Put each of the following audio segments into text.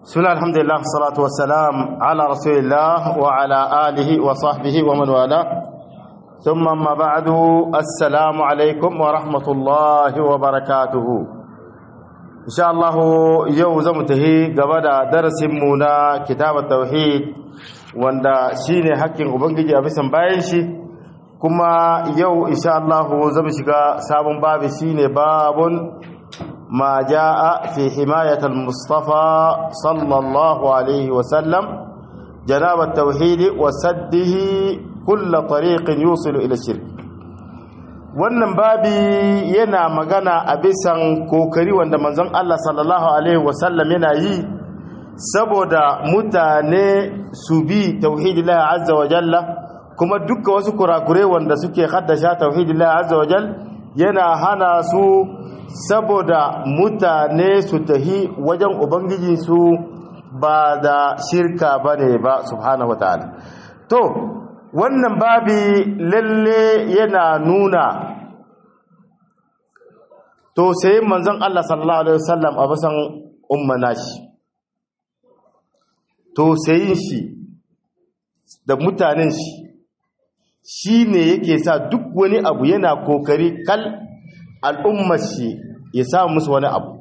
Suna alhamdulillah salatu wassalam ala rasulillah wa ala alihi wa sahbihi wa man wala thumma amma ba'du assalamu alaikum wa rahmatullahi wa barakatuhu insha Allah yau zamu tahi gaba da darasin mu na kitabat tauhid wanda shine hakkin ubangiji a bisan bayan shi kuma yau insha Allah zamu shiga sabon babi shine babun ما جاء في حماية المصطفى صلى الله عليه وسلم جناب التوحيد وسده كل طريق يوصل إلى الشرك wannan babi yana magana a bisan kokari wanda manzon Allah sallallahu alaihi wasallam yana yi saboda mutane su bi tauhidillahi azza wa jalla kuma dukkan wasu kurakure wanda suke haddasha tauhidillahi azza wa jalla yana hana su saboda mutane su tahi wajen ubangijinsu ba da shirka ba ne ba subhanahu wataala to wannan babi lalle yana nuna to sai manzon Allah sallallahu alaihi wasallam a basan ummana shi to sai shi da mutanen shi shine yake sa duk wani abu yana kokari kal al'ummar shi ya samu musu wani abu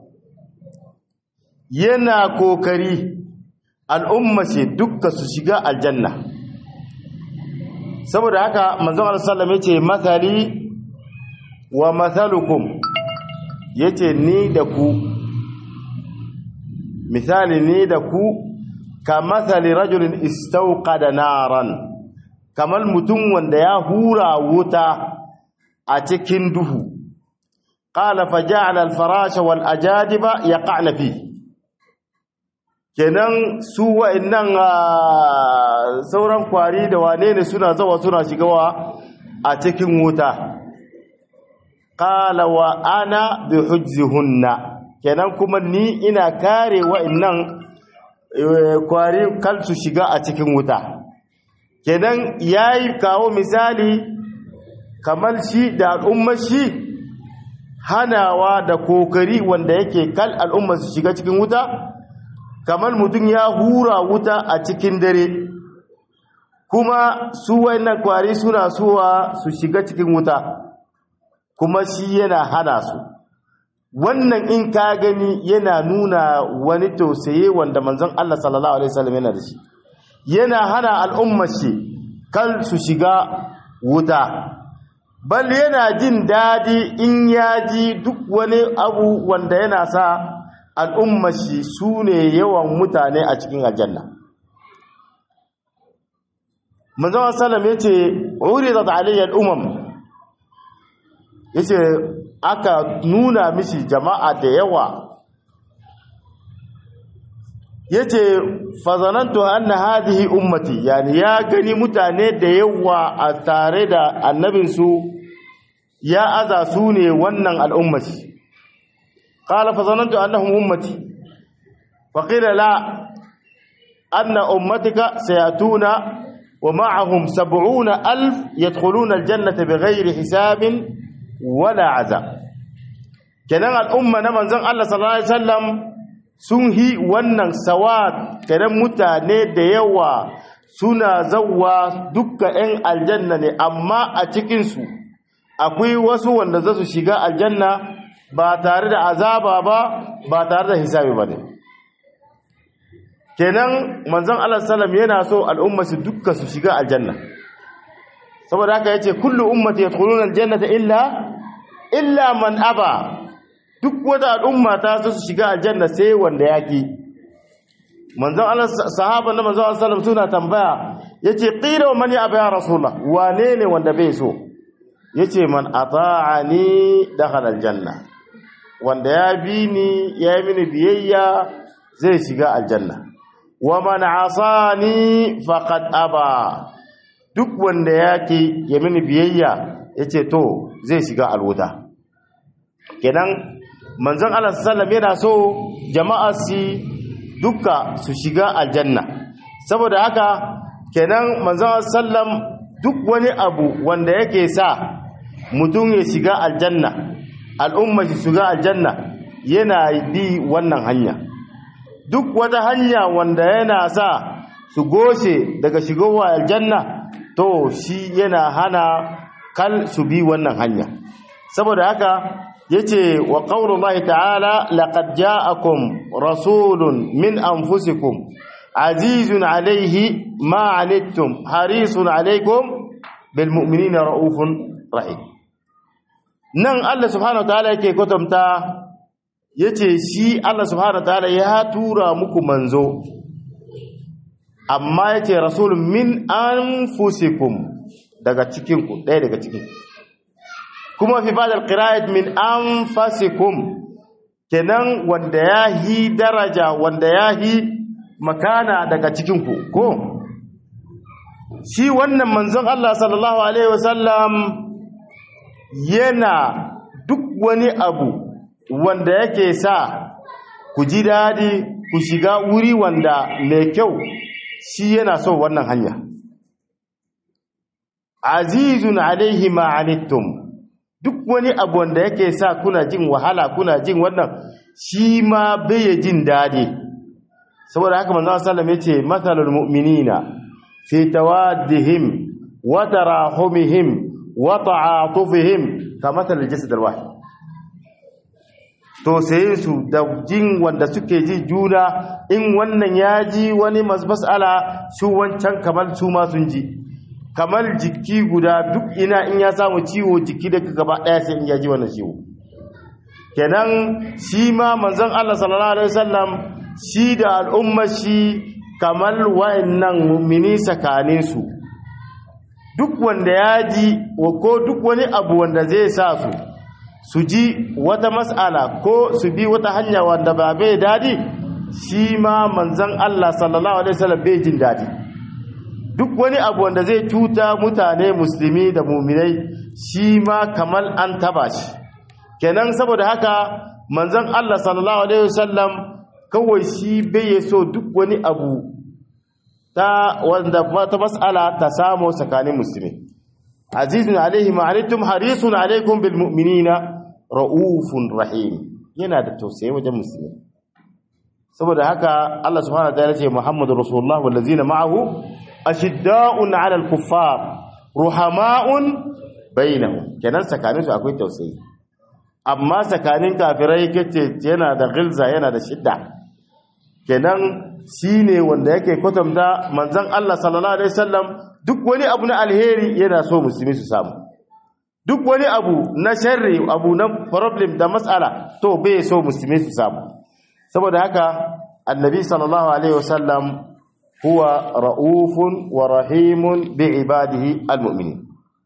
yana kokari al'ummar shi dukka su shiga aljanna saboda haka manzon alisallam ya ce matsali wa matsalukum ya ce ni da ku misali ni da ku ka matsali rajulin istauka da naran kamar mutum wanda ya hura wuta a cikin duhu قال فجعل الفراش والأجادب يقعن فيه kenan su wa'annan sauran kwari da wane ne suna zawa suna shigawa a cikin wuta qala wa ana bi hujzihunna kenan kuma ni ina kare wa'annan kwari kal su shiga a cikin wuta kenan yayi kawo misali kamar shi da al'ummar shi hanawa da kokari wanda yake kal al'umma su shiga cikin wuta kamar mutum ya hura wuta a cikin dare kuma su wayannan kwari suna suwa su shiga cikin wuta kuma shi yana hana su wannan in ka gani yana nuna wani tausaye wanda manzon Allah sallallahu alaihi wasallam yana da shi yana hana al'umma shi kal su shiga wuta bal yana jin daɗi in ya ji duk wani abu wanda yana sa al'umma shi su ne yawan mutane a cikin aljanna manzon sallam ya ce wuri da aliyyar umam ya ce aka nuna mishi jama'a da yawa ya ce fazanantu anna hadihi ummati yani ya gani mutane da yawa a tare da annabinsu ya aza su ne wannan al'ummati qala fazanantu annahum ummati fa qila la anna ummatika sayatuna wa ma'ahum sab'una alf yadkhuluna aljannata bighairi hisabin wala azab kenan al'umma na manzon Allah sallallahu alaihi wasallam sun hi wannan sawat kenan mutane da yawa suna zawwa dukkan 'yan aljanna ne amma a cikinsu akwai wasu wanda za su shiga aljanna ba tare da azaba ba ba tare da hisabi ba ne kenan manzon Allah sallam yana so al'umma su dukkan su shiga aljanna saboda haka yace kullu ummati yadkhuluna aljannata illa illa man aba duk wata al'umma ta su shiga aljanna sai wanda yaki manzon Allah sahaba na manzon Allah sallam suna tambaya yace qila man ya aba ya rasulullah wane ne wanda bai so yace man ata'ani dakhala aljanna wanda ya bi ni ya yi mini biyayya zai shiga aljanna wa man asani faqad aba duk wanda yake ya mini biyayya yace to zai shiga alwuta kenan manzon Allah sallallahu yana so jama'a si duka su shiga aljanna saboda haka kenan manzon sallam duk wani abu wanda yake sa mutum ya shiga aljanna al'umma shi shiga aljanna yana bi wannan hanya duk wata hanya wanda yana sa su goshe daga shigowa aljanna to shi yana hana kal su bi wannan hanya saboda haka yace wa qaulullahi ta'ala laqad ja'akum rasulun min anfusikum azizun alayhi ma anittum harisun alaykum bil mu'minina raufun rahim nan Allah subhanahu wataala yake kwatanta yace shi Allah subhanahu wataala ya tura muku manzo amma yace rasulun min anfusikum daga cikin ku ɗaya daga cikin kuma fi ba'd al-qira'at min anfasikum kenan wanda yahi daraja wanda yahi makana daga cikin ku ko shi wannan manzon Allah sallallahu alaihi wasallam yana duk wani abu wanda yake sa ku ji dadi ku shiga wuri wanda mai kyau shi yana so wannan hanya azizun alaihi ma anittum duk wani abu wanda yake sa kuna jin wahala kuna jin wannan shi ma bai jin dadi saboda haka manzo sallallahu yace mathalul mu'minina fi tawaddihim wa tarahumihim wa ta'atufihim kamathal jasad alwahid to sai su da jin wanda suke ji juna in wannan ya ji wani mas'ala su wancan kamar su ma sun ji kamar jiki guda duk ina in ya samu ciwo jiki daga gaba daya sai in ya ji wannan ciwo kenan shi ma manzon Allah sallallahu alaihi wasallam shi da al'ummar shi kamar wa'annan mu'mini sakanin su duk wanda ya ji ko duk wani abu wanda zai sa su su ji wata mas'ala ko su bi wata hanya wanda ba bai dadi shi ma manzon Allah sallallahu alaihi wasallam bai jin dadi duk wani abu wanda zai cuta mutane musulmi da muminai shi ma kamar an taba shi kenan saboda haka manzon Allah sallallahu alaihi wasallam kawai shi bai so duk wani abu ta wanda ta mas'ala ta samu tsakanin musulmi azizun alaihi ma'anitum harisun alaikum bil mu'minina raufun rahim yana da tausayi wajen musulmi saboda haka Allah subhanahu wa ta'ala ce Muhammadu Rasulullah wallazina ma'ahu ashidda'un 'alal kuffar ruhama'un bainahum kenan tsakanin su akwai tausayi amma tsakanin kafirai kace yana da gilza yana da shidda kenan shine wanda yake kwatanta manzon Allah sallallahu alaihi wasallam duk wani abu na alheri yana so musulmi su samu duk wani abu na sharri abu na problem da matsala to bai so musulmi su samu saboda haka annabi sallallahu alaihi wasallam huwa ra'ufun wa rahimun bi ibadihi almu'minin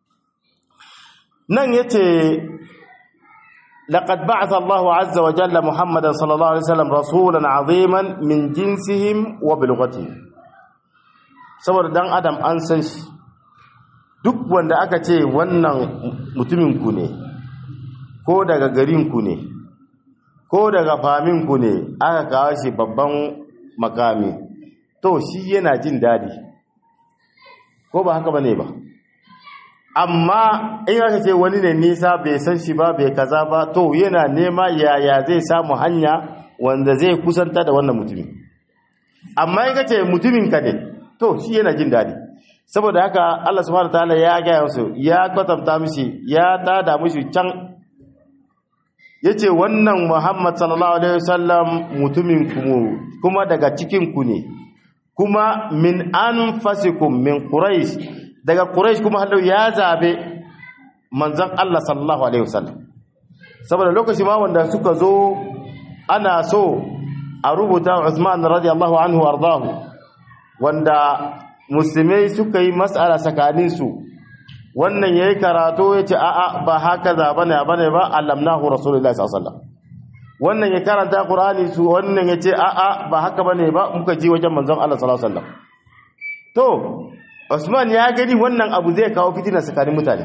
nan yace laqad ba'atha Allahu azza wa jalla Muhammadan sallallahu alaihi wasallam rasulan aziman min jinsihim wa bilghatihim saboda dan adam an san shi duk wanda aka ce wannan mutumin ku ne ko daga garin ku ne ko daga famin ku ne aka kawo shi babban makami to shi yana jin dadi ko ba haka bane ba amma in aka ce wani ne nisa bai san shi ba bai kaza ba to yana nema yaya zai samu hanya wanda zai kusanta da wannan mutumin amma in ka ce mutumin ka ne to shi yana jin dadi saboda haka Allah subhanahu wataala ya gaya musu ya kwatanta mishi ya tada mishi can yace wannan Muhammad sallallahu alaihi wasallam mutumin ku kuma daga cikin ku ne kuma min anfasikum min quraish daga quraish kuma hallau ya zabe manzon Allah sallallahu alaihi wasallam saboda lokaci ma wanda suka zo ana so a rubuta Uthman radiyallahu anhu ardahu wanda musulmai suka yi mas'ala tsakanin su wannan yayi karatu yace a'a ba haka za bane bane ba allamnahu rasulullahi sallallahu alaihi wasallam wannan ya karanta Qur'ani su wannan ya ce a'a ba haka bane ba muka ji wajen manzon Allah sallallahu alaihi wasallam to Usman ya gani wannan abu zai kawo fitina tsakanin mutane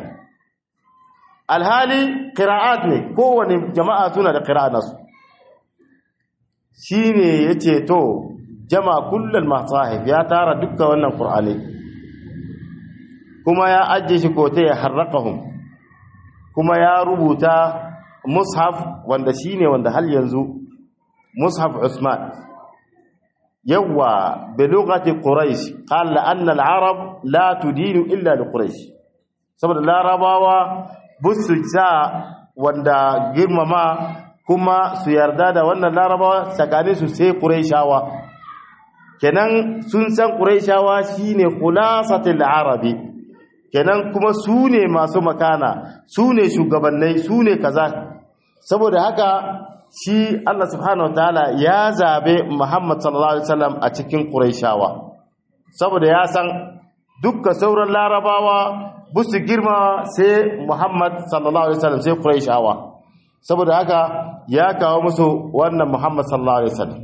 alhali qira'at ne kowane jama'a suna da qira'a nasu shine yace to jama'a kullal masahif ya tara dukkan wannan Qur'ani kuma ya ajje shi kote ya harraqahum kuma ya rubuta mushaf wanda shine wanda hal yanzu mushaf Usman yawa bi lughati quraish qala anna al-arab la tudinu illa li quraish saboda larabawa busu sa wanda girmama kuma su yarda da wannan larabawa tsakanin su sai quraishawa kenan sun san quraishawa shine khulasatul arabi kenan kuma su ne masu makana su ne shugabannai su ne kaza saboda haka shi Allah subhanahu wataala ya zabe Muhammad sallallahu alaihi wasallam a cikin Qurayshawa saboda ya san dukkan sauran larabawa busu girma sai Muhammad sallallahu alaihi wasallam sai Qurayshawa saboda haka ya kawo musu wannan Muhammad sallallahu alaihi wasallam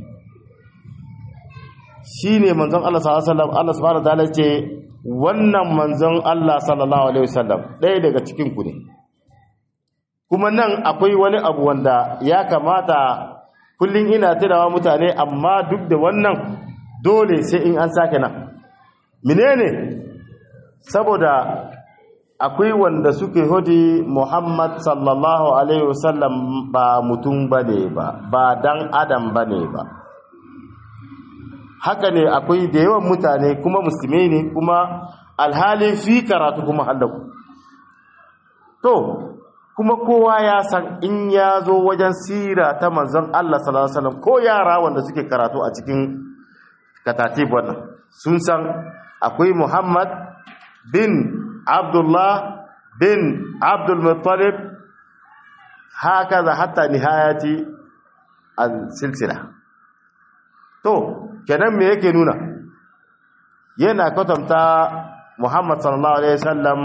shine manzon Allah sallallahu alaihi wasallam Allah subhanahu wataala ce wannan manzon Allah sallallahu alaihi wasallam ɗaya daga cikin ku ne kuma nan akwai wani abu wanda ya kamata kullum ina tunawa mutane amma duk da wannan dole sai in an sake nan menene saboda akwai wanda suke hodi Muhammad sallallahu alaihi wasallam ba mutum bane ba ba dan adam bane ba haka ne akwai da yawan mutane kuma musulmai ne kuma alhali fi karatu kuma hallaku to kuma kowa ya san in ya zo wajen sira ta manzon Allah sallallahu alaihi wasallam ko yara wanda suke karatu a cikin katatib wannan sun san akwai Muhammad bin Abdullah bin Abdul Muttalib hakaza hatta nihayati al-silsila to kenan me yake nuna yana kwatanta Muhammad sallallahu alaihi wasallam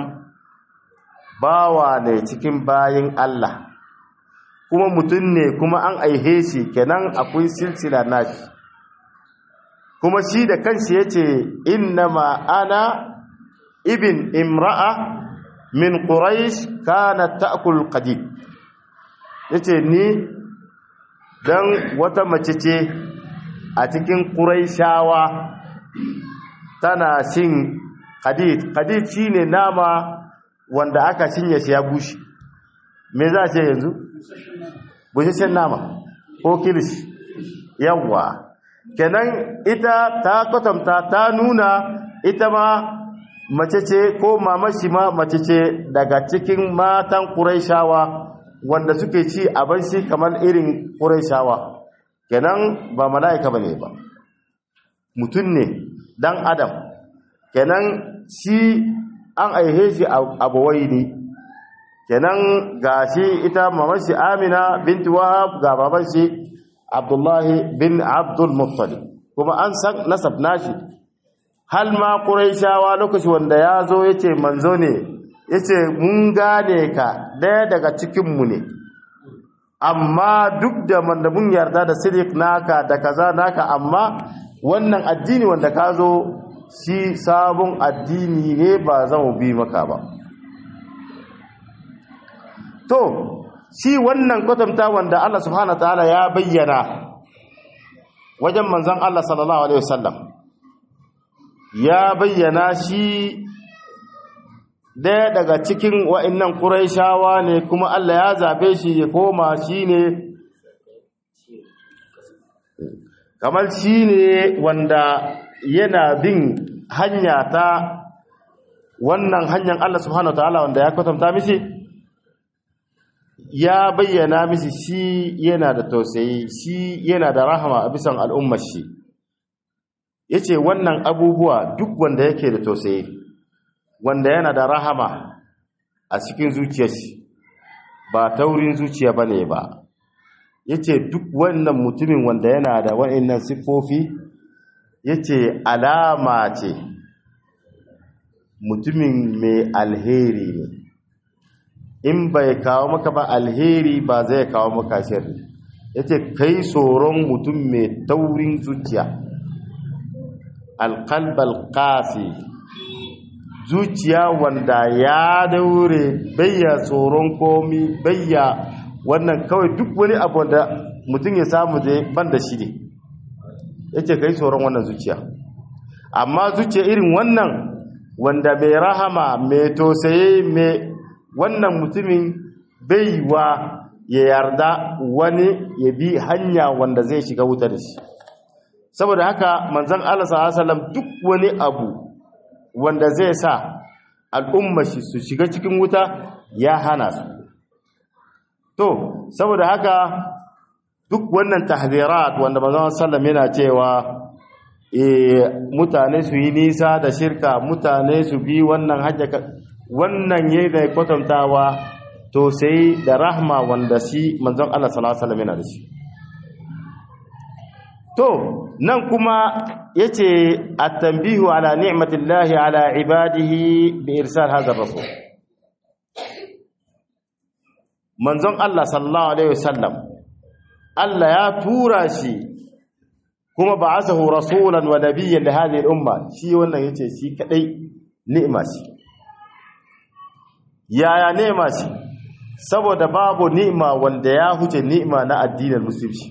bawa ne cikin bayin Allah kuma mutum ne kuma an aihe shi kenan akwai silsila nashi kuma shi da kanshi yace innama ana ibn imra'a min quraish kanat ta'kul qadid yace ni dan wata mace ce a cikin quraishawa tana cin qadid qadid shine nama wanda aka cinye shi ya bushe me za a ce yanzu bushashen nama ko kilishi yawwa kenan ita ta kwatanta ta nuna ita ma mace ce ko mamashi ma mace ce daga cikin matan ƙuraishawa wanda suke ci abinci kamar irin ƙuraishawa kenan ba mala'ika bane ba mutum ne dan adam kenan shi an aihe shi abuwai ne kenan ga shi ita mamashi amina binti wahab ga baban shi abdullahi bin abdul muttalib kuma an san nasab nashi hal ma quraishawa lokaci wanda ya zo yace manzo ne yace mun gane ka daya daga cikin mu ne amma duk da manda mun yarda da sidik naka da kaza naka amma wannan addini wanda ka zo shi sabon addini ne ba zan bi maka ba to shi wannan kwatanta wanda Allah subhanahu wataala ya bayyana wajen manzon Allah sallallahu alaihi wasallam ya bayyana shi daya daga cikin wa'annan quraishawa ne kuma Allah ya zabe shi ya koma shine kamar shine wanda yana bin hanya ta wannan hanyar Allah subhanahu wataala wanda ya kwatanta mishi ya bayyana mishi shi yana da tausayi shi yana da rahama a bisan al'ummar shi yace wannan abubuwa duk wanda yake da tausayi wanda yana da rahama a cikin zuciyar shi ba taurin zuciya bane ba yace duk wannan mutumin wanda yana da wa'annan siffofi yace alama ce mutumin mai alheri ne in bai kawo maka ba alheri ba zai kawo maka shirri yace kai tsoron mutum mai taurin zuciya alqalbal qasi zuciya wanda ya daure bayya tsoron komi bayya wannan kawai duk wani abu da mutum ya samu da ban da shi ne yace kai tsoron wannan zuciya amma zuciya irin wannan wanda mai rahama mai tosaye mai wannan mutumin baiwa ya yarda wani ya bi hanya wanda zai shiga wuta da shi saboda haka manzon Allah sallallahu alaihi wasallam duk wani abu wanda zai sa al'umma shi su shiga cikin wuta ya hana su to saboda haka duk wannan tahzirat wanda manzon sallam yana cewa eh mutane su yi nisa da shirka mutane su bi wannan hajja wannan yayin da kwatantawa to sai da rahma wanda shi manzon Allah sallallahu alaihi wasallam yana da shi to nan kuma yace at-tanbihu ala ni'matillahi ala ibadihi bi irsal hadha ar-rasul manzon Allah sallallahu alaihi wasallam Allah ya tura shi kuma ba'athahu rasulan wa nabiyyan li hadhihi al-umma shi wannan yace shi kadai ni'ima shi yaya ni'ima shi saboda babu ni'ima wanda ya huce ni'ima na addinin musulunci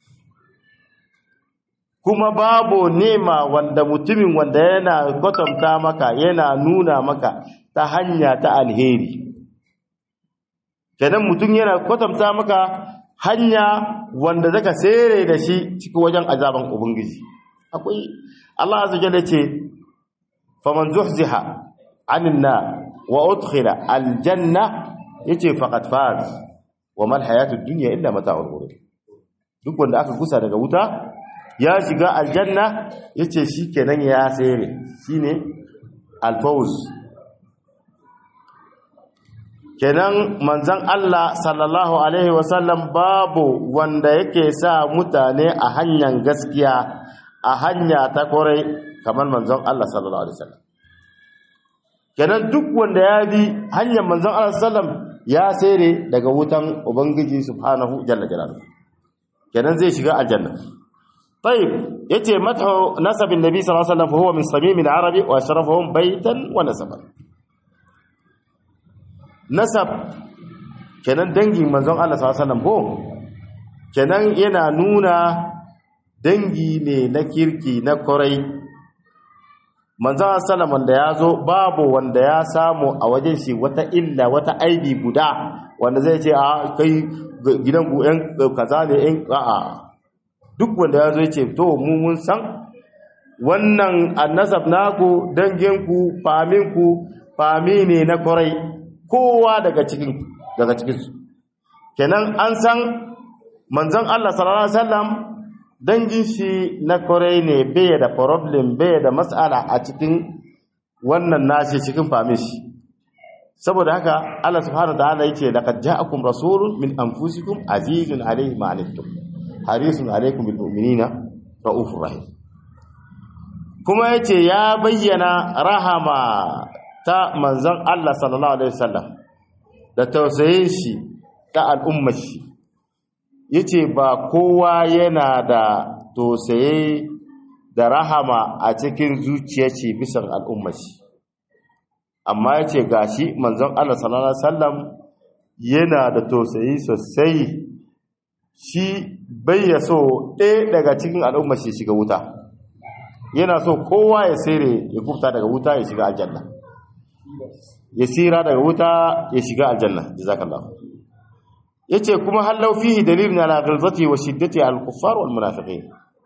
kuma babu ni'ima wanda mutumin wanda yana kwatanta maka yana nuna maka ta hanya ta alheri kenan mutum yana kwatanta maka hanya wanda zaka sere da shi cikin wajen azaban ubangiji akwai Allah azza jalla ce faman zuhziha anin nar wa udkhila aljanna yace faqad faz wa mal hayatud dunya illa mata'ul ghurur duk wanda aka gusa daga wuta ya shiga aljanna yace shikenan ya sere shine alfawz kenan manzon Allah sallallahu alaihi wasallam babu wanda yake sa mutane a hanyar gaskiya a hanya ta kore kamar manzon Allah sallallahu alaihi wasallam kenan duk wanda ya bi hanyar manzon Allah sallam ya sere daga wutan ubangiji subhanahu jalla jalaluhu kenan zai shiga aljanna طيب yace mathu nasabin nabi sallallahu alaihi wasallam fa huwa min samim al-arabi wa sharafuhum baytan wa nasaban nasab kenan dangin manzon Allah sallallahu alaihi wasallam ko kenan yana nuna dangi ne na kirki na korai manzon sallam wanda ya zo babu wanda ya samu a wajen shi wata illa wata aibi guda wanda zai ce a kai gidan ku yan kaza ne yan a'a duk wanda ya zo ya ce to mu mun san wannan annasab naku danginku faminku fami ne na kwarai kowa daga cikin daga cikin su kenan an san manzon Allah sallallahu alaihi wasallam dangin shi na kwarai ne bai da problem bai da mas'ala a cikin wannan nashi cikin famin shi saboda haka Allah subhanahu wa ta'ala yake laqad ja'akum rasulun min anfusikum azizun alayhi ma anittum harisun alaikum bil mu'minina raufur rahim kuma yace ya bayyana rahama ta manzon Allah sallallahu alaihi wasallam da tausayin shi ta al'ummar shi yace ba kowa yana da tausayi da rahama a cikin zuciyar shi bisan al'ummar shi amma yace gashi manzon Allah sallallahu alaihi wasallam yana da tausayi sosai shi bai ya so ɗaya daga cikin al'ummar shi shiga wuta yana so kowa ya sere ya kufta daga wuta ya shiga aljanna ya sira daga wuta ya shiga aljanna jazakallahu yace kuma hallau fihi dalilun ala ghilzati wa shiddati al-kuffar wal munafiqin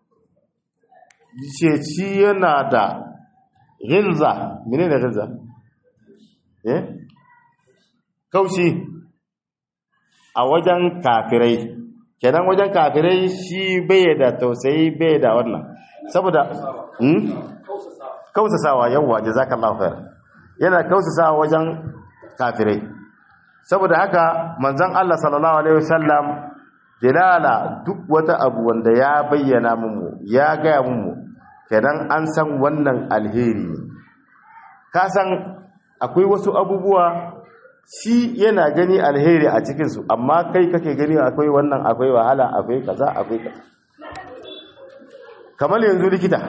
yace shi yana da ghilza menene ghilza eh kaushi a wajen kafirai kenan wajen kafirai shi bai da tausayi bai da wannan saboda hmm kausasawa yawa jazakallahu khair yana kausasawa wajen kafirai saboda haka manzon Allah sallallahu alaihi wasallam dilala duk wata abu wanda ya bayyana mu ya gaya mu kenan an san wannan alheri ne ka san akwai wasu abubuwa shi yana gani alheri a cikinsu amma kai kake gani akwai wannan akwai wahala akwai kaza akwai kaza kamar yanzu likita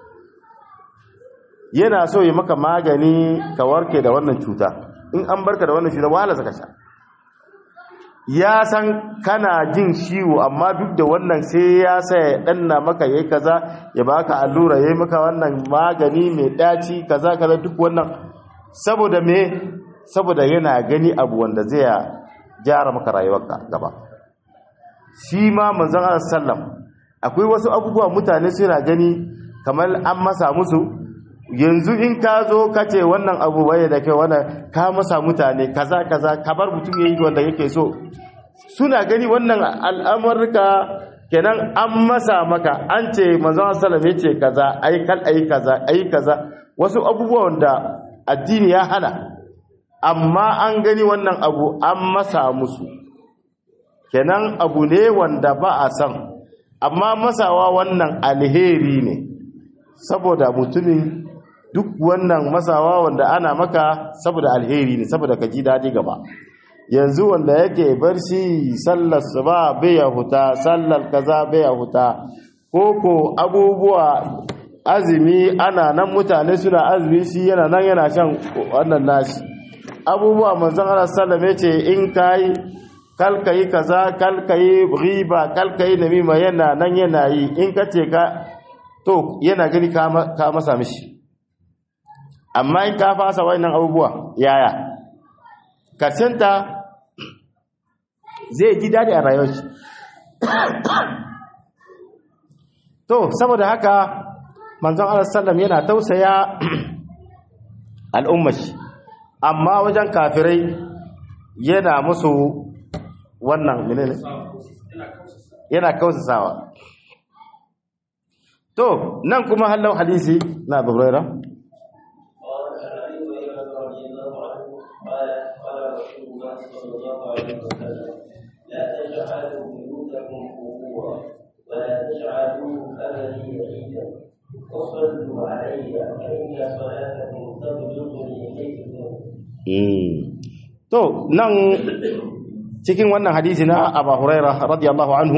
yana so ya maka magani ka warke da wannan cuta in an barka da wannan cuta wahala saka sha ya san kana jin ciwo amma duk da wannan sai ya sa ya danna maka yayi kaza ya baka allura yayi maka wannan magani mai daci kaza kaza duk wannan saboda me saboda yana gani abu wanda zai jara maka rayuwarka gaba shi ma manzon Allah sallam akwai wasu abubuwa mutane suna gani kamar an masa musu yanzu in ka zo ka ce wannan abu bai da kai wannan ka masa mutane kaza kaza ka bar mutum yayi wanda yake so suna gani wannan al'amurka kenan an masa maka an ce manzon sallallahu alaihi ce kaza ai kal ai kaza ai kaza wasu abubuwa wanda addini ya hana amma an gani wannan abu an masa musu kenan abu ne wanda ba a san amma masawa wannan alheri ne saboda mutumin duk wannan masawa wanda ana maka saboda alheri ne saboda ka ji daɗi gaba yanzu wanda yake barci sallar su ba bai ya huta sallar kaza bai ya huta koko abubuwa azumi ana nan mutane suna azumi shi yana nan yana shan wannan nashi abubuwa manzon Allah sallallahu alaihi ce in kai kalkayi kaza kalkayi riba kalkayi namima yana nan yana yi in ka ce ka to yana gani ka masa mishi amma in ka fasa wannan abubuwa yaya karsenta zai ji daɗi a rayuwar shi to saboda haka manzon Allah sallam yana tausaya al'ummar shi amma wajen kafirai yana musu wannan menene yana kausasawa to nan kuma hallau hadisi na Abu Hurairah لا تجعلوا بيوتكم قبورا ولا تجعلوا أبدي عيدا وصلوا علي فإن صلاتكم تبلغني حيث to nan cikin wannan hadisi na Abu Hurairah radiyallahu anhu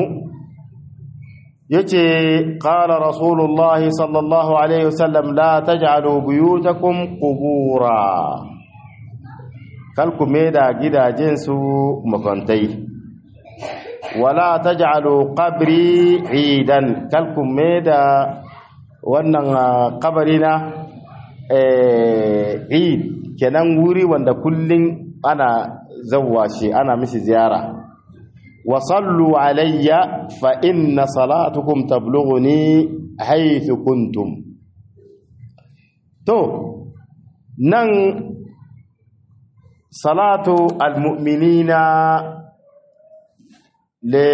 yace qala rasulullahi sallallahu alaihi wasallam la taj'alu buyutakum qubura kalku da gidajen su makantai wala taj'alu qabri idan kalku da wannan kabarina eh eid kenan wuri wanda kullun ana zawwa shi ana mishi ziyara wa sallu alayya fa inna salatukum tablughuni haythu kuntum to nan salatu almu'minina le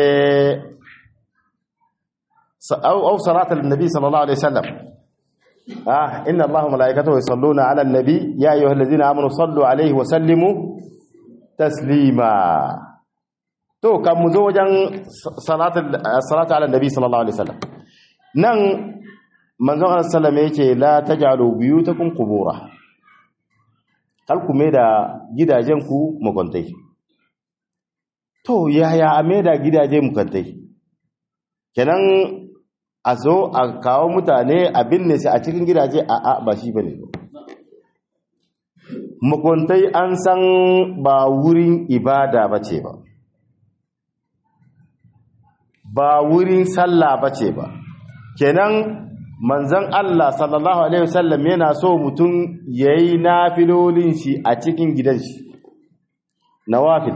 أو صلاة النبي صلى الله عليه وسلم آه إن الله وملائكته يصلون على النبي يا أيها الذين آمنوا صلوا عليه وسلموا تسليما تو كم مزوجا صلاة الصلاة على النبي صلى الله عليه وسلم نن من صلى الله عليه وسلم يقول لا تجعلوا بيوتكم قبورا kar ku maida gidajenku makwantai to yaya a maida gidaje makwantai kenan a zo a kawo mutane a binne su a cikin gidaje a a ba shi bane makwantai an san ba wurin ibada ba ce ba ba wurin sallah ba ce ba kenan manzon Allah sallallahu alaihi wasallam yana so mutum yayi nafilolin shi a cikin gidan shi nawafil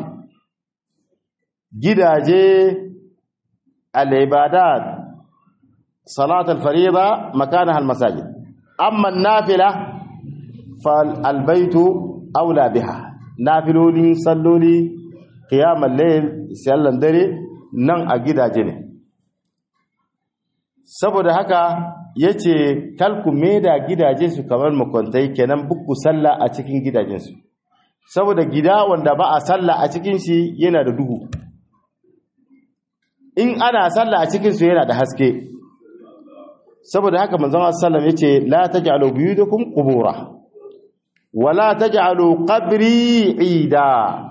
gidaje al-ibadat salat al-fariida makanaha al-masajid amma an-nafila fal-baytu aula biha nafilolin salloli qiyamul layl sallan dare nan a gidaje ne saboda haka yace kalku da gidaje su kamar makwantai kenan bukku sallah a cikin gidajensu saboda gida wanda ba a sallah a cikin shi yana da duhu in ana sallah a cikin su yana da haske saboda haka manzon sallam yace la taj'alu buyutakum qubura wala taj'alu qabri ida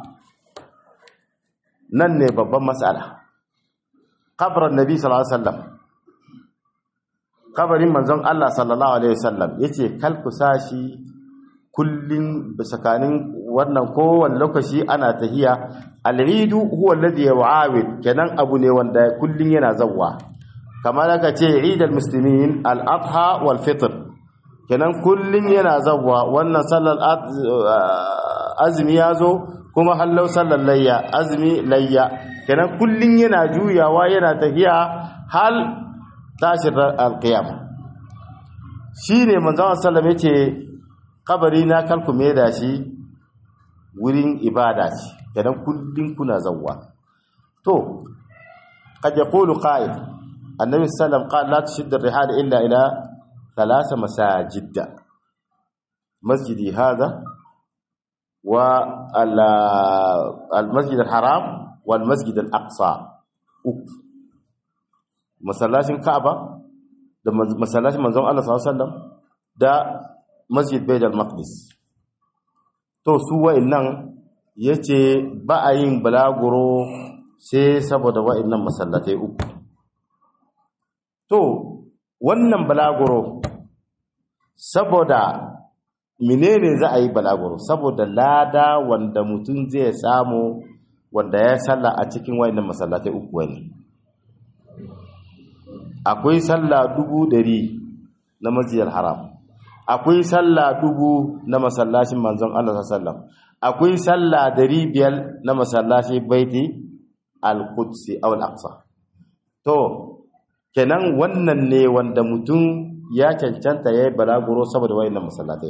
nan ne babban mas'ala qabran nabi sallallahu alaihi wasallam kabarin manzon Allah sallallahu alaihi wasallam yace kalku sashi kullun bisakanin wannan kowanne lokaci ana tahiya al-eidu huwa alladhi yu'awid kenan abu ne wanda kullun yana zawwa kamar aka ce eid al-muslimin al-adha wal fitr kenan kullun yana zawwa wannan sallar azmi yazo kuma hallau sallar layya azmi layya kenan kullun yana juyawa yana tahiya hal tashin alqiyama shine manzon sallallahu alaihi yace kabari na kalkume da shi wurin ibada ce idan kullun kuna zawwa to قد يقول قائل النبي صلى الله عليه وسلم قال لا تشد الرحال إلا إلى ثلاث مساجد مسجدي هذا والمسجد الحرام والمسجد الأقصى مسلاشين كعبة da masallacin manzon Allah sallallahu alaihi wasallam da Masjid Baitul Maqdis to su wa'annan yace ba a yin balaguro sai saboda wa'annan masallatai uku to wannan balaguro saboda menene za a yi balaguro saboda lada wanda mutum zai samu wanda ya salla a cikin wa'annan masallatai uku ne akwai sallah dubu dari na masjidil haram akwai sallah dubu na masallacin manzon Allah sallallahu alaihi wasallam akwai sallah dari biyar na masallacin baiti al-qudsi aw al-aqsa to kenan wannan ne wanda mutum ya cancanta yayi balaguro saboda wayannan masallatai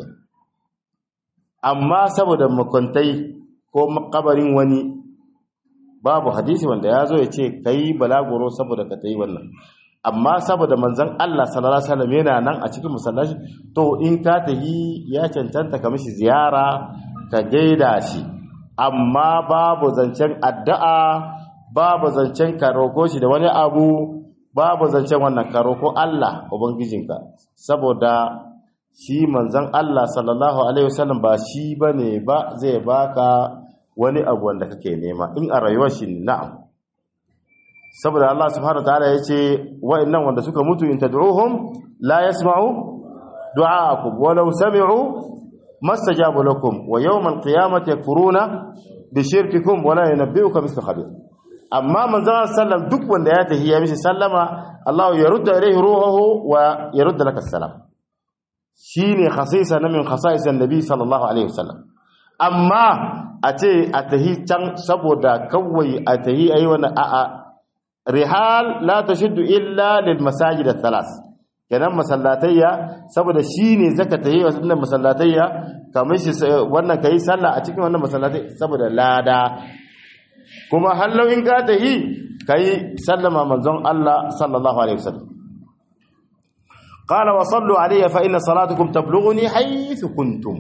amma saboda makwantai ko makabarin wani babu hadisi wanda ya zo ya ce kai balaguro saboda ka tayi wannan amma saboda manzon Allah sallallahu alaihi wasallam yana nan a cikin masallaci to in ka tahi ya cancanta ka mishi ziyara ka gaida shi amma babu zancen addu'a babu zancen ka roko shi da wani abu babu zancen wannan ka roko Allah ubangijinka saboda shi manzon Allah sallallahu alaihi wasallam ba shi bane ba zai baka wani abu wanda kake nema in a rayuwar shi na'am saboda Allah subhanahu wataala yace wa'annan wanda suka mutu in tad'uhum la yasma'u du'aakum walau sami'u mastajabu lakum wa yawm al-qiyamati yakfuruna bi shirkikum wa la yunabbi'uka mithlu khabir amma manzon sallam duk wanda ya tahiyya mishi sallama Allah ya rudda ilayhi ruhuhu wa yarudda laka salam shine khasisa na min khasais annabi sallallahu alaihi wasallam amma a ce a tahi can saboda kawai a tahi ayi wannan a'a rihal la tashuddu illa lil masajid thalas kenan masallatayya saboda shine zaka tayi wannan masallatayya kamar shi wannan kai sallah a cikin wannan masallatai saboda lada kuma hallau in ka tahi kai sallama manzon Allah sallallahu alaihi wasallam qala wa sallu alayya fa inna salatukum tablughuni haythu kuntum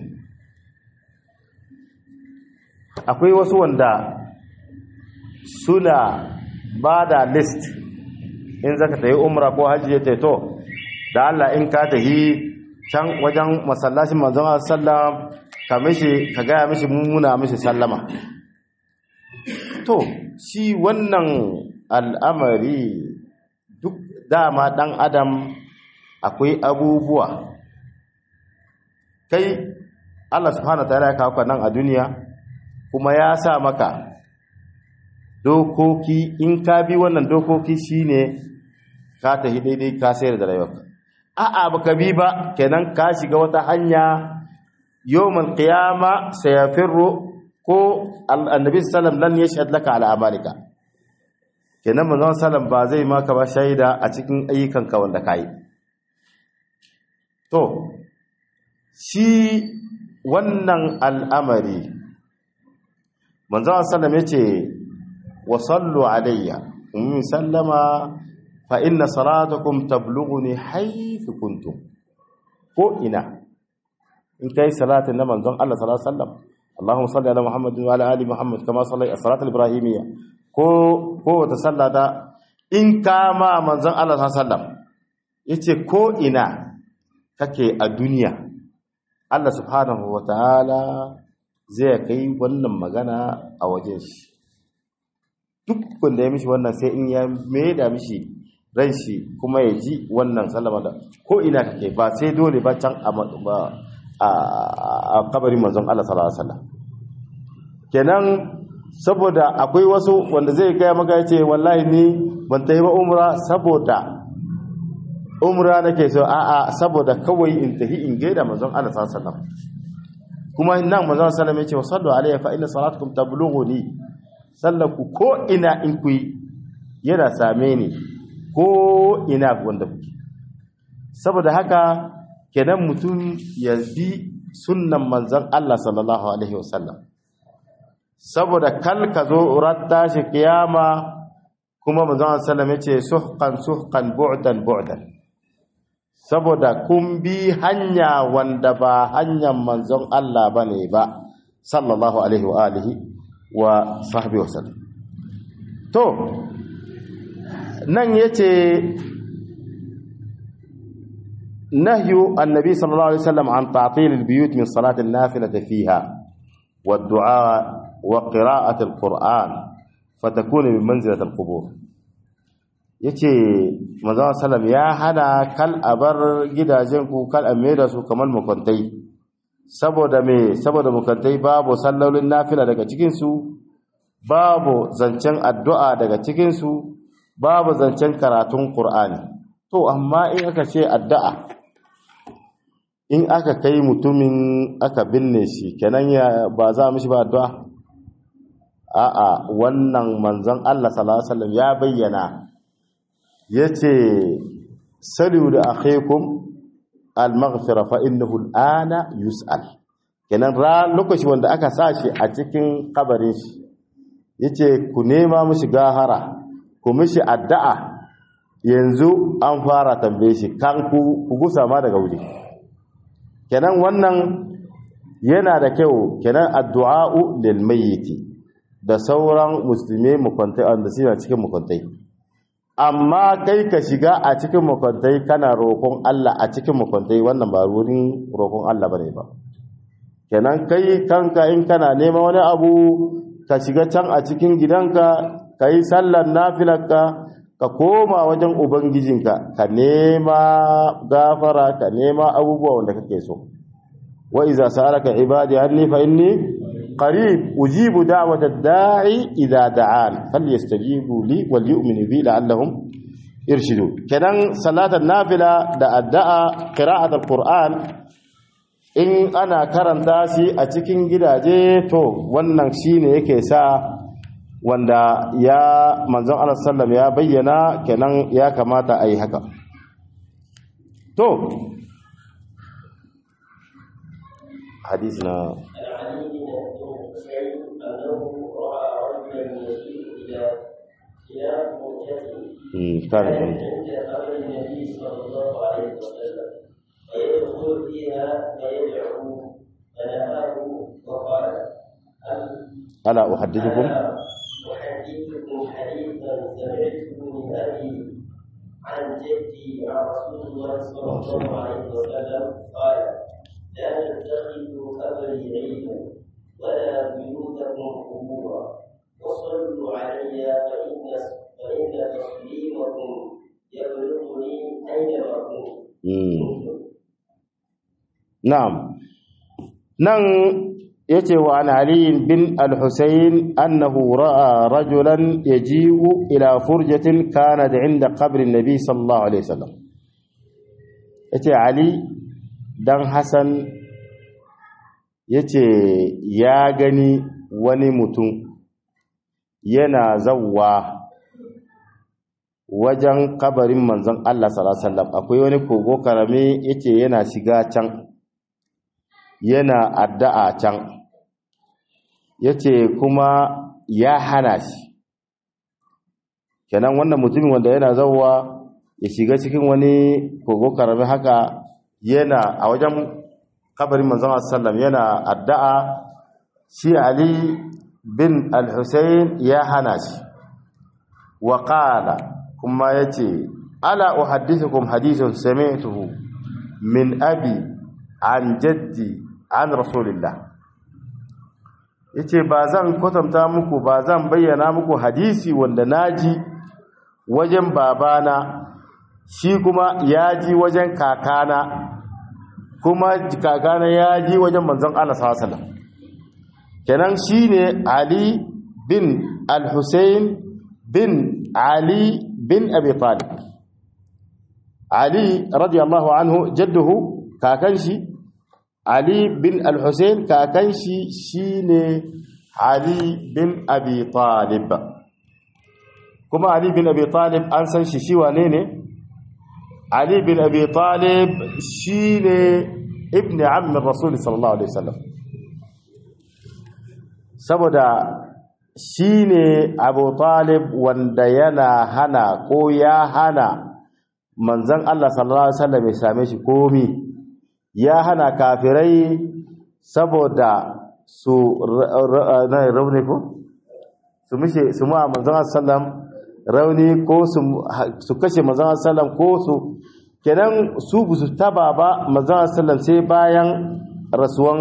akwai wasu wanda suna ba da list in zaka tayi umra ko hajji ya to da Allah in ka tahi can wajen masallacin manzon Allah sallam ka mishi ka ga mishi muna mishi sallama to shi wannan al'amari duk dama dan adam akwai abubuwa kai Allah subhanahu wataala ya kawo nan a duniya kuma ya sa maka dokoki in ka bi wannan dokoki shine ka tafi daidai ka sayar da rayuwarka a'a baka bi ba kenan ka shiga wata hanya yawmal qiyama sayafirru ko annabi sallam lan yashhad laka ala amalika kenan manzon sallam ba zai maka ba shaida a cikin ayyukanka wanda kai to shi wannan al'amari manzon sallam yace wa sallu alayya ummi sallama fa inna salatakum tablughuni haythu kuntum ko ina in kai salatin na manzon Allah sallallahu alaihi wasallam Allahumma salli ala Muhammad wa ala ali Muhammad kama sallaita salatul ibrahimiyya ko ko wata sallata in kama manzon Allah sallallahu alaihi wasallam yace ko ina kake a duniya Allah subhanahu wa ta'ala zai kai wannan magana a wajen shi duk wanda ya mishi wannan sai in ya da mishi ran shi kuma ya ji wannan sallama da ko ina kake ba sai dole ba can a kabarin manzon Allah sallallahu alaihi wasallam kenan saboda akwai wasu wanda zai gaya maka yace wallahi ni ban tayi ba umra saboda umra nake so a'a saboda kawai in tafi in gaida manzon Allah sallallahu alaihi wasallam kuma nan manzon sallallahu alaihi wasallam yace sallu alayya fa inna salatukum tablughuni sallaku ko ina in ku yana same ni ko ina wanda kuke saboda haka kenan mutum ya bi sunnan manzon Allah sallallahu alaihi wasallam saboda kal ka zo ratta shi kiyama kuma manzon sallam yace suhqan suhqan bu'dan bu'dan saboda kun bi hanya wanda ba hanyar manzon Allah bane ba sallallahu alaihi wa alihi wa sahbihi wasallam to nan yace nahyu annabi sallallahu alaihi wasallam an ta'til albiyut min salat an-nafilati fiha والدعاء وقراءة القرآن فتكون من منزلة القبور yace manzo sallam ya hana kal abar gidajen ku kal amira su kamar mukuntai saboda me saboda mukuntai babu sallolin nafila daga cikin su babu zancen addu'a daga cikin su babu zancen karatun qur'ani to amma in aka ce addu'a in aka kai mutumin aka binne shi kenan ya ba za mishi ba addu'a a'a wannan manzon Allah sallallahu alaihi wasallam ya bayyana yace salu da akhikum al-maghfira fa innahu al-ana yus'al kenan ran lokaci wanda aka sashi a cikin kabarin shi yace ku nema mishi gahara ku mishi addu'a yanzu an fara tambaye shi kan ku ku gusa ma daga wuri kenan wannan yana da kyau kenan addu'a'u lil mayyiti da sauran musulmi mukwantai wanda suna cikin mukwantai amma kai ka shiga a cikin mukwantai kana roƙon Allah a cikin mukwantai wannan ba wurin roƙon Allah bane ba kenan kai kanka in kana nema wani abu ka shiga can a cikin gidanka ka yi sallar nafilarka ka koma wajen ubangijinka ka nema gafara ka nema abubuwa wanda kake so wa iza sa'alaka ibadi anni fa inni qarib ujibu da'wata da'i idza da'an falyastajibu li wal yu'minu bi la'allahum irshidu kenan salatan nafila da addu'a qira'at alquran in ana karanta shi a cikin gidaje to wannan shine yake sa wanda ya manzon Allah sallam ya bayyana kenan ya kamata a yi haka to hadisi na كان عند قبر النبي صلى الله عليه وسلم فيدخل فيها فيدعو فنهاه وقال ألا أحدثكم أحدثكم حديثا سمعته من أبي عن جدي عن رسول الله صلى الله عليه وسلم قال لا تتخذوا قبري عيدا ولا بيوتكم قبورا وصلوا علي فإن فإن تسليمكم يبلغني أينما كنتم na'am nan yace wa an ali bin al-husayn annahu ra'a rajulan yaji'u ila furjatin kanat 'inda qabri an-nabi sallallahu alaihi wasallam yace ali dan hasan yace ya gani wani mutum yana zawwa wajen kabarin manzon Allah sallallahu alaihi wasallam akwai wani kogo karame yace yana shiga can yana addu'a can yace kuma ya hana shi kenan wannan mutumin wanda yana zawwa ya shiga cikin wani kogo karami haka yana a wajen kabarin manzon sallam yana addu'a shi Ali bin al-Husayn ya hana shi wa qala kuma yace ala uhaddithukum hadithun sami'tuhu min abi an jaddi an rasulillah yace ba zan kwatanta muku ba zan bayyana muku hadisi wanda naji wajen babana shi kuma ya ji wajen kakana kuma kakana ya ji wajen manzon Allah sallallahu alaihi wasallam kenan shine Ali bin Al-Husayn bin Ali bin Abi Talib Ali radiyallahu anhu jadduhu kakan shi Ali bin Al-Husayn kakan shi shine Ali bin Abi Talib kuma Ali bin Abi Talib an san shi shi wane ne Ali bin Abi Talib shine ibn ammi Rasul sallallahu alaihi wasallam saboda shine Abu Talib wanda yana hana ko ya hana manzon Allah sallallahu alaihi wasallam ya same shi komi ya hana kafirai saboda su rauni ko su mishe su ma manzon sallam rauni ko su kashe manzon sallam ko su kenan su bu su taba ba manzon sallam sai bayan rasuwan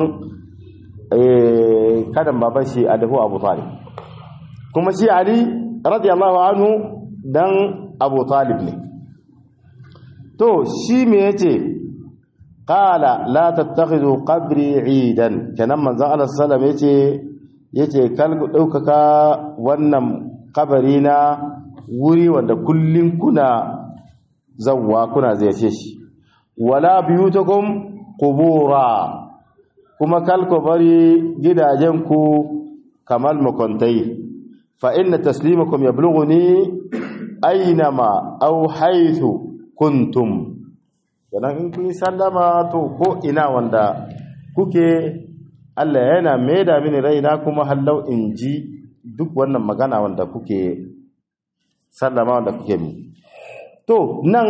kadan baban shi a dahu Abu Talib kuma shi Ali radiyallahu anhu dan Abu Talib ne to shi me yace qala la tattakhidhu qabri idan kenan manzon Allah sallallahu alaihi yace yace kal ku daukaka wannan kabari na wuri wanda kullun kuna zawwa kuna ziyarce shi wala biyutakum qubura kuma kal ku bari gidajen ku kamal makontai fa inna taslimakum yablughuni aynama aw haythu kuntum kenan in kun yi sallama to ko ina wanda kuke Allah yana maida mini raina kuma hallau in ji duk wannan magana wanda kuke sallama wanda kuke mi to nan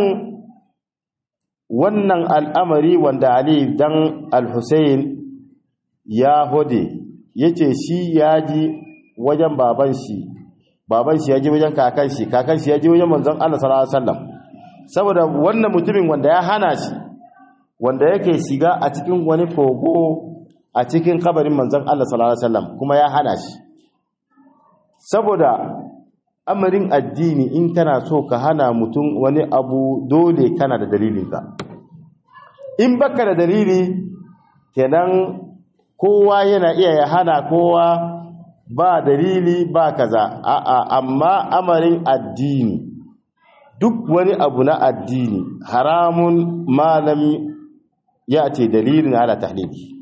wannan al'amari wanda Ali dan al-Husayn ya hode yace shi ya ji wajen baban shi baban shi ya ji wajen kakan shi kakan shi ya ji wajen manzon Allah sallallahu alaihi wasallam saboda wannan mutumin wanda ya hana shi wanda yake shiga a cikin wani kogo a cikin kabarin manzon Allah sallallahu alaihi wasallam kuma ya hana shi saboda amarin addini in kana so ka hana mutum wani abu dole kana da dalilinka in baka da dalili kenan kowa yana iya ya hana kowa ba dalili ba kaza a'a amma amarin addini duk wani abu na addini haramun malam ya ce dalilin ala tahlili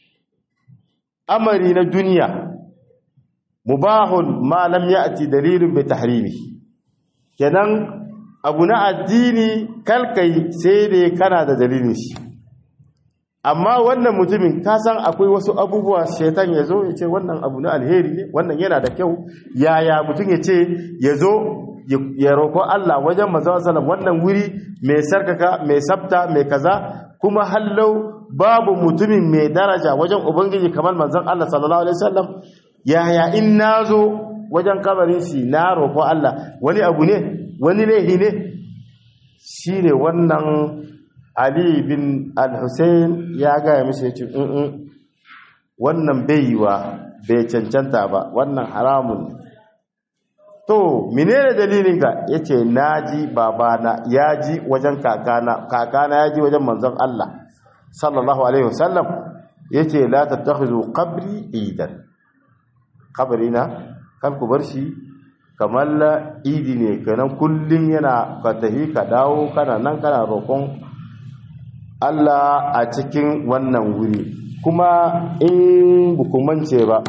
amari na duniya mubahun malam ya ce dalilin bai tahrimi kenan abu na addini kalkai sai dai kana da dalilin shi amma wannan mutumin kasan akwai wasu abubuwa shaitan ya zo ya ce wannan abu na alheri ne wannan yana da kyau yaya mutum ya ce ya zo ya roƙo Allah wajen manzon sallam wannan wuri mai sarkaka mai sabta mai kaza kuma hallau babu mutumin mai daraja wajen ubangiji kamar manzon Allah sallallahu alaihi wasallam yaya in nazo wajen kabarin shi na roƙo Allah wani abu ne wani laihi ne shine wannan Ali bin Al-Hussein ya ga ya mishi yace wannan baiwa bai cancanta ba wannan haramun ne to menene dalilin ka yace naji babana yaji wajen kakana kakana yaji wajen manzon Allah sallallahu alaihi wasallam yace la tattakhizu qabri idan qabrina kan ku bar shi kamar idi ne kanan kullun yana ka tahi ka dawo kana nan kana roƙon Allah a cikin wannan wuri kuma in bukumance ba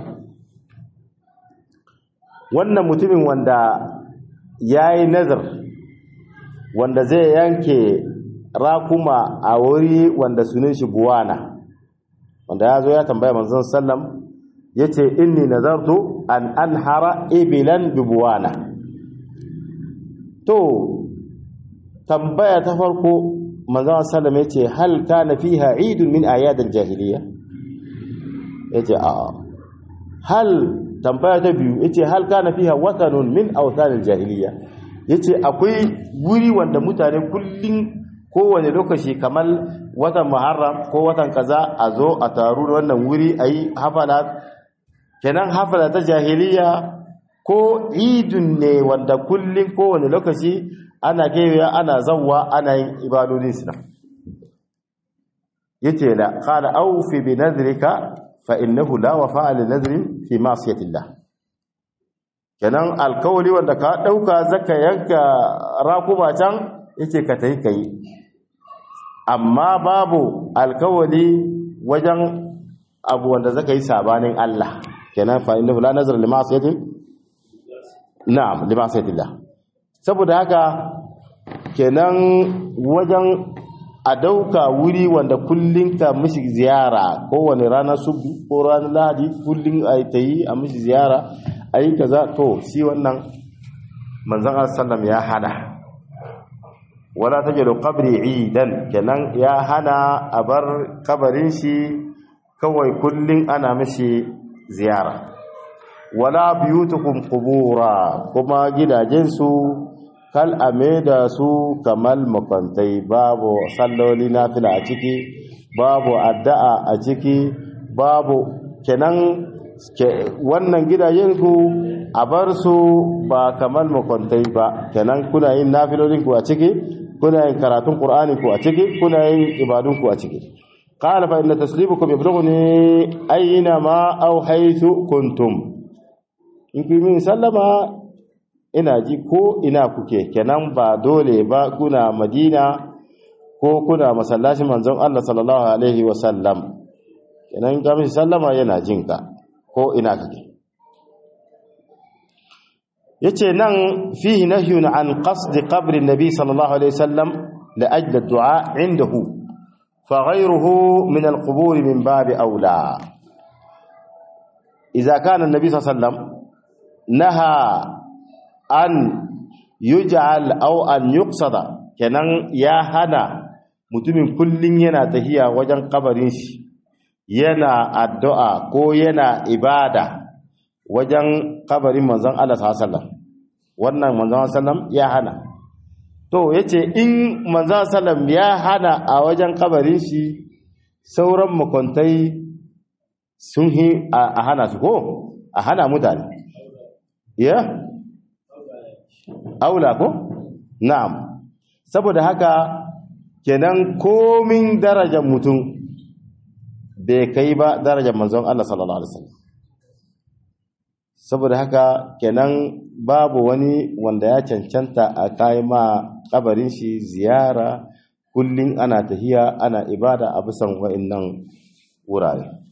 wannan mutumin wanda ya yi nazar wanda zai yanke rakuma a wuri wanda sunan shi buwana wanda ya zo ya tambaya manzon sallam ya ce inni nazartu an anhara ibilan bi buwana to tambaya ta farko manzon sallam ya ce hal kana fiha idun min ayadil jahiliya ya ce a'a hal tambaya ta biyu yace hal kana fiha watanun min awthanil jahiliya yace akwai guri wanda mutane kullun kowane lokaci kamar watan muharram ko watan kaza a zo a taru da wannan wuri ayi hafala kenan hafala ta jahiliya ko idun ne wanda kullun kowane lokaci ana gaiwa ana zawwa ana yin ibadodin su yace la qala awfi bi nadrika fa innahu la wafa'a li nadrin fi ma'siyati Allah kenan alkawli wanda ka dauka zaka yanka rakuba can yake ka tai kai amma babu alkawali wajen abu wanda zaka yi sabanin Allah kenan fa innahu la nazar li ma'siyati na'am li ma'siyati Allah saboda haka kenan wajen a dauka wuri wanda kullum ka mishi ziyara kowane ranar subu ko ranar lahadi kullum a ta yi a mishi ziyara a yi kaza to shi wannan manzan sallam ya hana wala ta jalo kabri idan kenan ya hana a bar kabarin shi kawai kullum ana mishi ziyara wala biyutukum qubura kuma gidajensu kal ame da su kamal makwantai babu salloli nafila a ciki babu addu'a a ciki babu kenan wannan gidajen ku a bar su ba kamal makwantai ba kenan kuna yin nafilolin ku a ciki kuna yin karatun qur'ani ku a ciki kuna yin ibadun ku a ciki qala fa inna taslibukum yablughuni ayna ma aw haythu kuntum in ku min sallama ina ji ko ina kuke kenan ba dole ba kuna madina ko kuna masallacin manzon Allah sallallahu alaihi wasallam kenan ga mishi sallama yana jinka ko ina kake yace nan fihi nahyun an qasd qabr an-nabi sallallahu alaihi wasallam la ajli ad-du'a indahu fa ghayruhu min al-qubur min bab awla idza kana an-nabi sallallahu alaihi wasallam naha an yuj'al aw an yuqsada kenan ya hana mutumin kullun yana tahiya wajen kabarin shi yana addu'a ko yana ibada wajen kabarin manzon Allah sallallahu alaihi wasallam wannan manzon sallam ya hana to yace in manzon sallam ya hana a wajen kabarin shi sauran makontai sun hi a hana su ko a hana mutane ya aula ko na'am saboda haka kenan komin darajar mutum bai kai ba darajar manzon Allah sallallahu alaihi wasallam saboda haka kenan babu wani wanda ya cancanta a kai ma kabarin shi ziyara kullun ana tahiya ana ibada a bisan wa'annan wurare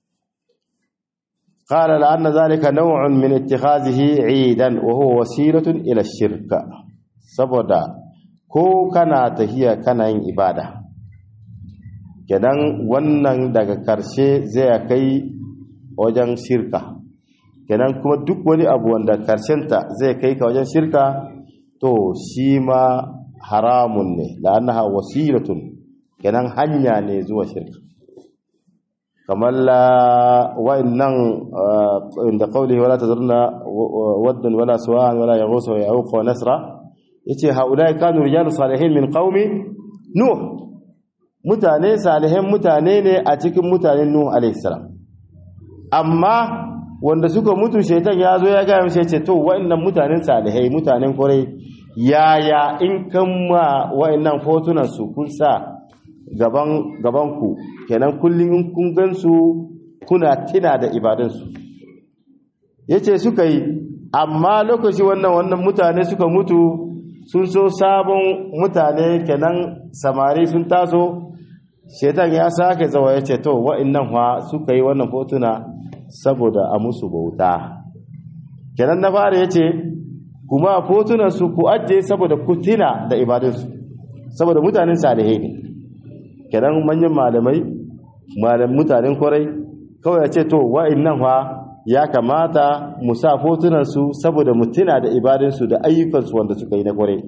قال لأن ذلك نوع من اتخاذه عيدا وهو وسيلة إلى الشرك سبدا ko kana tahiya kana yin ibada kenan wannan daga karshe zai kai wajen shirka kenan kuma duk wani abu wanda karshenta zai kai ka wajen shirka to shi ma haramun ne la'annaha wasilatun kenan hanya ne zuwa shirka kamar wa'annan inda qawlihi wala tazurna waddan wala suwan wala yaghus wa ya'uq wa nasra yace haulai kanu rijalus salihin min qaumi nuh mutane salihin mutane ne a cikin mutanen nuh alayhi salam amma wanda suka mutu shaitan ya zo ya gaya mishi ce to wa'annan mutanen salihai mutanen kwarai yaya in kan ma wa'annan fotunan su kun sa gaban gaban ku kenan kullum in kun gansu kuna tina da ibadansu yace suka yi amma lokaci wannan wannan mutane suka mutu sun so sabon mutane kenan samari sun taso shaitan ya sake zawa yace to wa'annan fa suka yi wannan fotuna saboda a musu bauta kenan na fara yace kuma fotunan su ku ajiye saboda ku tina da ibadansu saboda mutanen salihai ne kenan manyan malamai malam mutanen kwarai kawai ya ce to wa'annan fa ya kamata mu sa fotunan su saboda mu tuna da ibadunsu da ayyukansu wanda suka yi na kwarai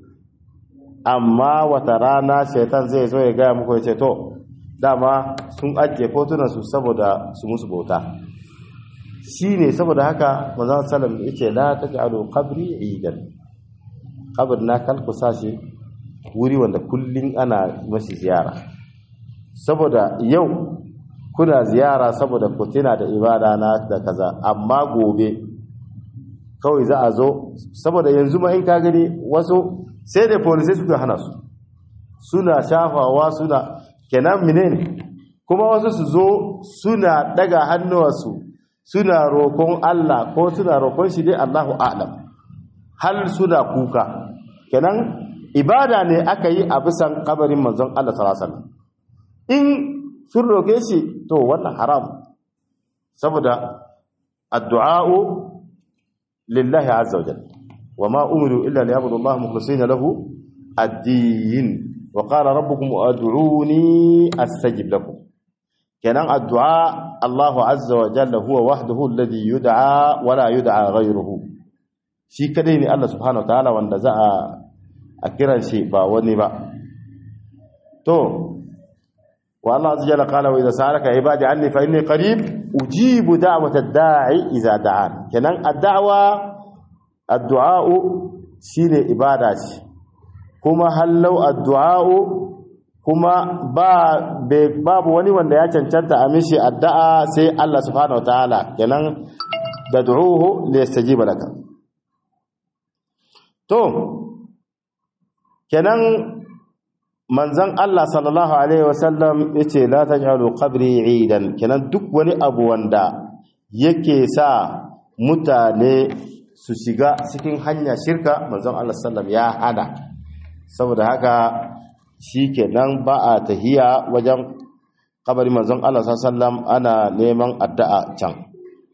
amma wata rana shaitan zai zo ya gaya muku ya ce to dama sun ajiye fotunan su saboda su musu bauta shi ne saboda haka manzon sallam ya ce la taj'alu qabri idan qabr na kalku sashi wuri wanda kullun ana mashi ziyara saboda yau kuna ziyara saboda ku tuna da ibada na da kaza amma gobe kawai za a zo saboda yanzu ma in ka gani wasu sai da police suka hana su suna shafawa suna kenan menene kuma wasu su zo suna daga hannuwarsu suna roƙon Allah ko suna roƙon shi dai Allahu a'lam hal suna kuka kenan ibada ne aka yi a bisan kabarin manzon Allah sallallahu alaihi wasallam in sun roke shi to wannan haram saboda addu'a'u lillahi azza wajal وما أمروا إلا ليعبدوا الله مخلصين له الدين وقال ربكم أدعوني أستجب لكم كان الدعاء الله عز وجل هو وحده الذي يدعى ولا يدعى غيره shi kadai ne Allah subhanahu wataala wanda za a kiran shi ba wani ba to wa Allah azza jalla qala wa idza sa'alaka ibadi anni fa inni qarib ujibu da'wata ad-da'i idza da'an kenan ad-da'wa ad-du'a shine ibada ce kuma hallau ad-du'a kuma ba babu wani wanda ya cancanta a mishi addu'a sai Allah subhanahu wataala kenan dad'uhu liyastajiba laka to kenan manzon Allah sallallahu alaihi wasallam yace la taj'alu qabri 'idan kenan duk wani abu wanda yake sa mutane su shiga cikin hanya shirka manzon Allah sallallahu ya hana saboda haka shikenan ba a tahiya wajen kabari manzon Allah sallallahu ana neman addu'a can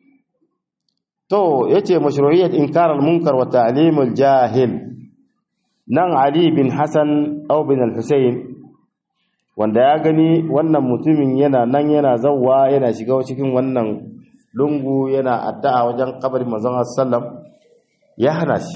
to yace mashru'iyyat inkar al-munkar wa ta'lim al-jahil nan Ali bin Hassan au bin al-Husayn wanda ya gani wannan mutumin yana nan yana zawwa yana shiga cikin wannan lungu yana addu'a wajen kabarin manzon sallam ya hana shi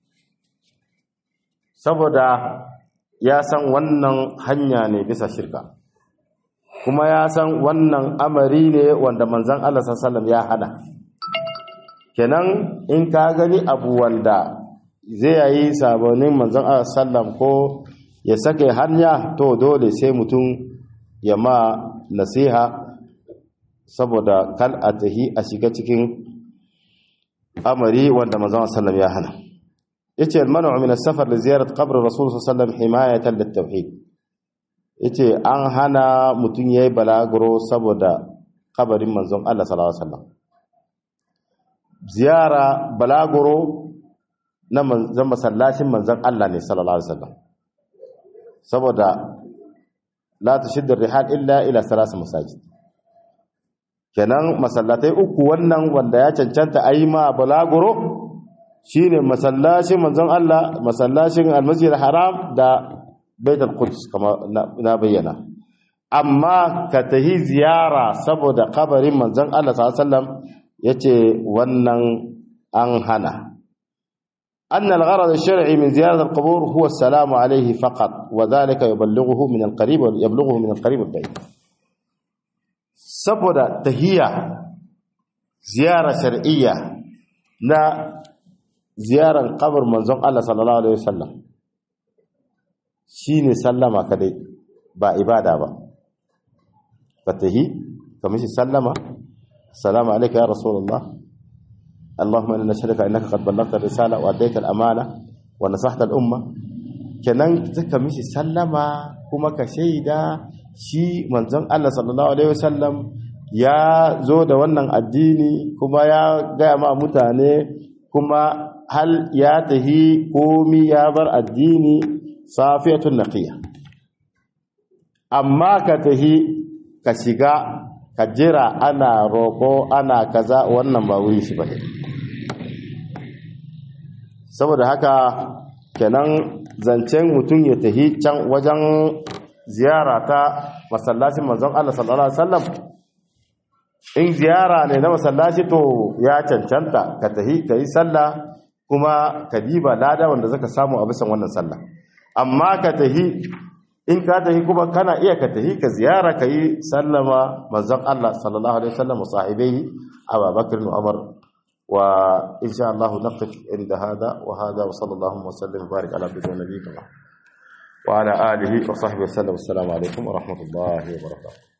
saboda ya san wannan hanya ne bisa shirka kuma ya san wannan amari ne wanda manzon Allah sallam ya hana kenan in ka gani abu wanda zai yi sabonin manzon Allah sallam ko ya sake hanya to dole sai mutum ya ma nasiha saboda kal a tahi a shiga cikin amari wanda manzon sallam ya hana yace al-man'u min as-safar li ziyarat qabr rasul sallam himayatan lit-tauhid yace an hana mutum yayi balaguro saboda kabarin manzon Allah sallallahu alaihi wasallam ziyara balaguro na manzon masallacin manzon Allah ne sallallahu alaihi wasallam saboda la tushiddu rihal illa ila salas masajid kenan masallatai uku wannan wanda ya cancanta ayi ma balaguro shine masallacin manzon Allah masallacin almasjid haram da baitul quds kama na bayyana amma ka tahi ziyara saboda kabarin manzon Allah sallallahu alaihi wasallam yace wannan an hana أن الغرض الشرعي من زيارة القبور هو السلام عليه فقط وذلك يبلغه من القريب يبلغه من القريب والبعيد saboda tahiyya ziyara shar'iyya na ziyaran kabar manzon Allah sallallahu alaihi wasallam shine sallama kadai ba ibada ba fatahi kamishi sallama assalamu alayka ya rasulullah اللهم انا نشهدك انك قد بلغت الرساله واديت الامانه ونصحت الامه kenan zaka mishi sallama kuma ka shaida shi manzon Allah sallallahu alaihi wasallam ya zo da wannan addini kuma ya gaya ma mutane kuma hal ya tahi komi ya bar addini safiyatun naqiya amma ka tahi ka shiga ka jira ana roko ana kaza wannan ba wuri shi bane saboda haka kenan zancen mutum ya tahi can wajen ziyara ta masallacin manzon Allah sallallahu alaihi wasallam in ziyara ne na masallaci to ya cancanta ka tahi kai sallah kuma ka diba lada wanda zaka samu a bisan wannan sallah amma ka tahi in ka tahi kuma kana iya ka tahi ka ziyara kai sallama manzon Allah sallallahu alaihi wasallam wa sahibihi Abu Bakr wa Umar وإن شاء الله نقف عند هذا وهذا وصلى الله وسلم وبارك على عبده ونبينا وعلى آله وصحبه وسلم والسلام عليكم ورحمة الله وبركاته